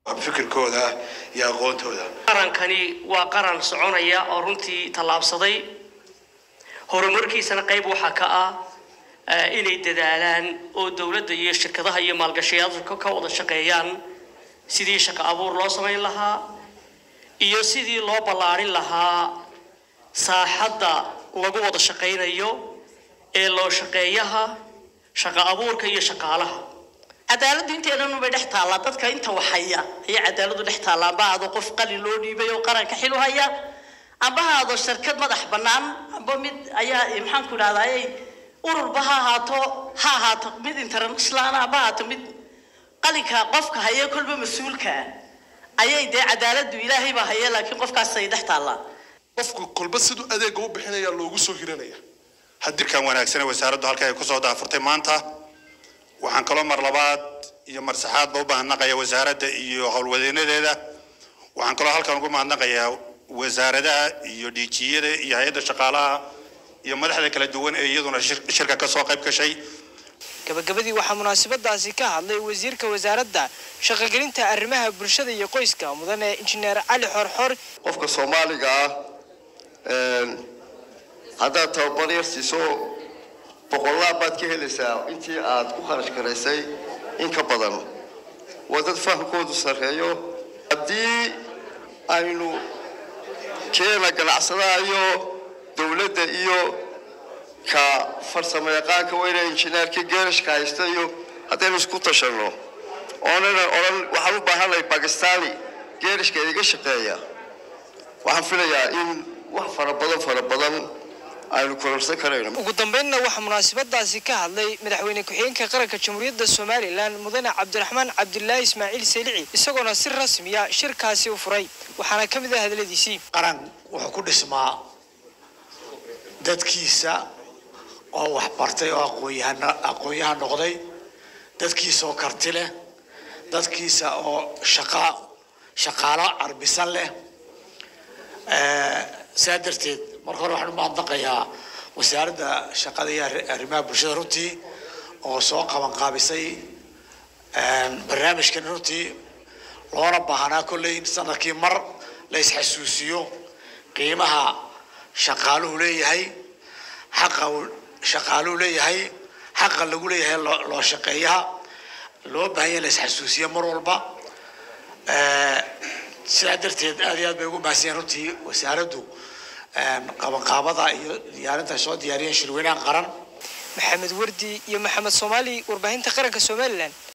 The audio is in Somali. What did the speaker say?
fikirkooda iyo aqoontooda qarankani waa qaran soconaya oo runtii tallaabsaday horumarkiisana qayb waxaa ka ah eh, inay dadaalaan oo dowladda iyo shirkadaha iyo maalgashayaasha ka wada shaqeeyaan sidii shaqo abuur loo samayn lahaa iyo sidii loo ballaarin lahaa saaxadda lagu wada shaqaynayo ee loo shaqeeyaha shaqo abuurka iyo shaqaalaha cadaaladdu inteedanu bay dhex taallaa dadka inta waxhaya ayay cadaaladdu dhex taallaa amba aado qof qalin loo dhiibay oo qaranka xil u haya amba ha aado shirkad madax bannaan amba mid ayaa maxaan ku idhahdaa ururba ha ahaato ha ahaato mid international amba ha ahaato mid qalinka qofka haya kolba mas-uulka ayay dee cadaaladdu ilaahay baa haya laakiin qofkaasay dhex taallaa qofku kolba siduu adeega u bixinaya loogu soo hiranaya hadirkan wanaagsane wasaaraddu halka ay kusoo daafurtay maanta waxaan kaloo mar labaad iyo mar saxaadba u mahadnaqayaa wasaaradda iyo howlwadeenadeeda waxaan kaloo halkan ugu mahadnaqayaa wasaaradaha iyo dhiijiyada iyo hay-adda shaqaalaha iyo madaxda kala duwan ee iyaduna shir- shirka ka soo qayb gashay gabagabadii waxaa munaasabadaasi ka hadlay wasiirka wasaaradda shaqogelinta arrimaha bulshada iyo qoyska mudane injineer cali xorxor qofka soomaaliga ah een, haddaad tababar yar siiso boqolaal baad ka helaysaa intii aad ku kharash garaysay in ka badan waa dad fahamkoodu sarreeyo haddii aynu keena ganacsadaha iyo dowladda iyo ka farsamo yaqaanka weyne injineerka geerashka haysta iyo haddaynu isku tashanno oonan odhan waxaan u baahanahay bakistani geerashka iga shaqeeya waxaan filayaa in wax fara badan fara badan aynu kororsan karayno ugu dambeynna waxaa munaasabadaasi ka hadlay madaxweyne ku-xigeenka qaranka jamhuuriyadda somalilan mudane cabdiraxmaan cabdilaahi ismaaciil selici isagoona si rasmiya shirkaasi u furay waxaana ka mid ah hadaladiisii qaran wuxuu ku dhismaa dadkiisa oo wax bartay oo aqoonyahana aqoonyahan noqday dadkiisa oo karti leh dadkiisa oo shaqa shaqaalo carbisan leh Eh, saa darteed marka hore waxaan u mahadnaqayaa wasaaradda shaqada iyo arri- arrimaha bulshada runtii oo soo qaban qaabisay barnaamijkan runtii loona baahnaa kolley in sanadkii mar la isxasuusiyo qiimaha shaqaaluhu leeyahay xaqa uu shaqaaluhu leeyahay xaqa lagu leeyahay loo loo shaqeeyaha loo baahan yahay in la isxasuusiyo mar walba Eh, sidaa darteed aad iyo aad bay ugu mahadsanyihin runtii wasaaraddu qabanqaabada iyo diyaarinta ay soo diyaariyeen shirweynaha qaran maxamed wardi iyo maxamed soomaali warbaahinta qaranka somalilan